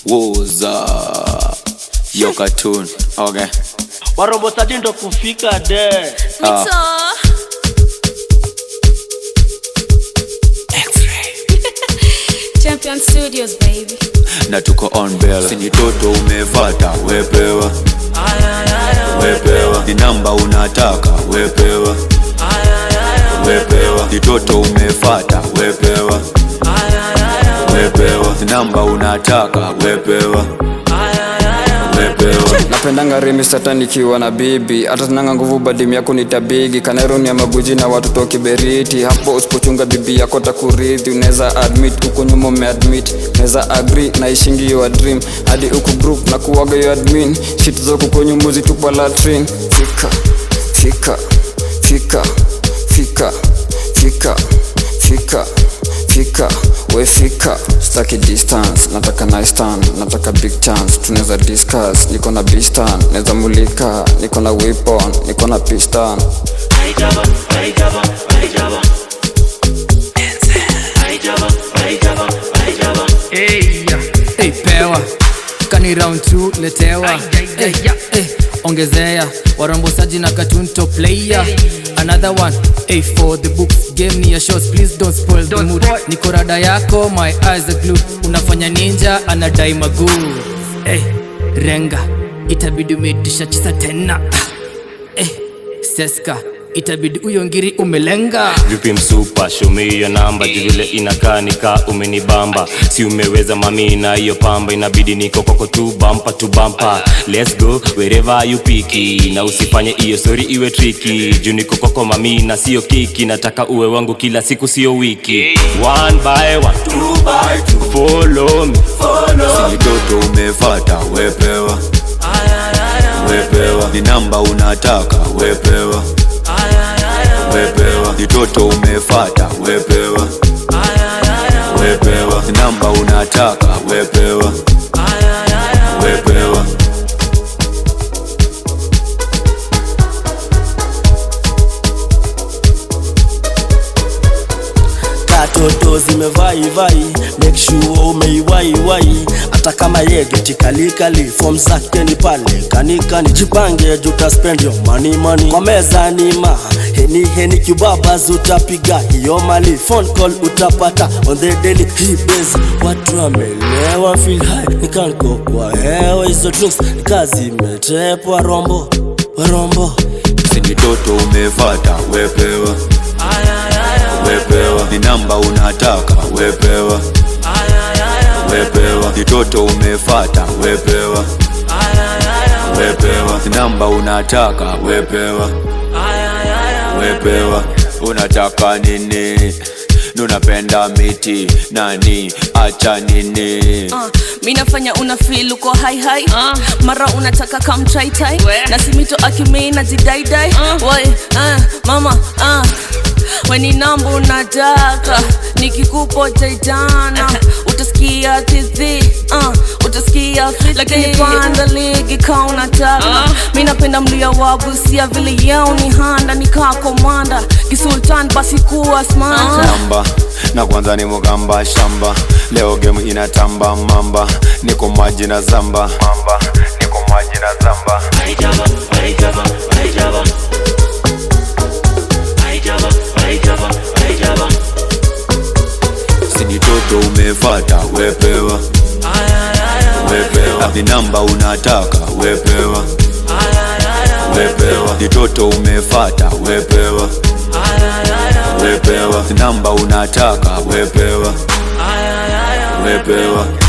woza yo cartoon okay warombo sadi ndo kufika de Ah. Mito. Champion Studios, baby. na tuko on bell sini toto umefata wepewa wepewa ni namba unataka wepewa wepewa ni toto umefata wepewa wepewa ni namba unataka wepewa wepewa napendanga rimi sata nikiwa na bibi hata sinanga nguvu badim yako nitabigi kaneroni ya maguji na watoto kiberiti hapo usipochunga bibi yako takurithi unaweza admit huko nyuma umeadmit unaweza agri na ishingi your dream hadi huku group na kuwaga yo admin shit zako kwenye muzi tupa latrin fika fika fika fika fika fika fika we fika staki distance nataka nice turn nataka big chance tunaweza discuss niko na bistan naweza mulika niko na weapon niko na piston Hey, hey, pewa kani round 2 letewa hey, hey, ongezea warombosaji na katunto player another one hey, for the books game ni ya shows please don't spoil the mood niko rada yako my eyes are glued unafanya ninja anadai maguu hey, renga itabidi umeitisha chisa tena hey, seska itabidi huyo ngiri umelenga vipi msupa shomiyo namba juu vile inakaa nika umenibamba si umeweza mami na hiyo pamba inabidi niko kwako tu bampa tu bampa let's go wherever you piki na usifanye hiyo sori iwe triki juu niko kwako mami na sio kiki nataka uwe wangu kila siku sio wiki one by one two by two follow me sini toto umefata wepewa wepewa ni namba unataka wepewa wepewa ni toto umefata wepewa wepewa ni namba unataka wepewa wepewa katoto zimevaivai make sure umeiwaiwai hata kama yegeti kalikali fom zake ni pale kanikani jipange juta spend your money money kwa meza nima heni heni kibabas utapiga hiyo mali phone call utapata on the daily hii base watu wamelewa feel high nikanko kwa hewa hizo drinks kazi imetepwa rombo rombo sini toto umefata wepewa wepewa ni namba unataka wepewa wepewa ni toto umefata wepewa wepewa ni namba unataka wepewa wepewa unataka nini nunapenda miti nani acha nini Uh, mi nafanya una feel uko high high uh, mara unataka kam try try na simito akimei na jidaidai uh, Wai, uh, mama uh, weni nambo unataka nikikupo jaijana utasikia tizi uh, utasikia fiti lakini panda ligi ka unataka uh, mi napenda mlia wabusia vile yao ni handa nikaa komanda kisultan basi kuwa smart namba na kwanza ni mugamba shamba leo gemu inatamba mamba niko maji na zamba mamba niko maji na zamba sini toto umefata wepewa wepewa ni namba unataka wepewa wepewa ni toto umefata wepewa wepewa ni namba unataka wepewa wepewa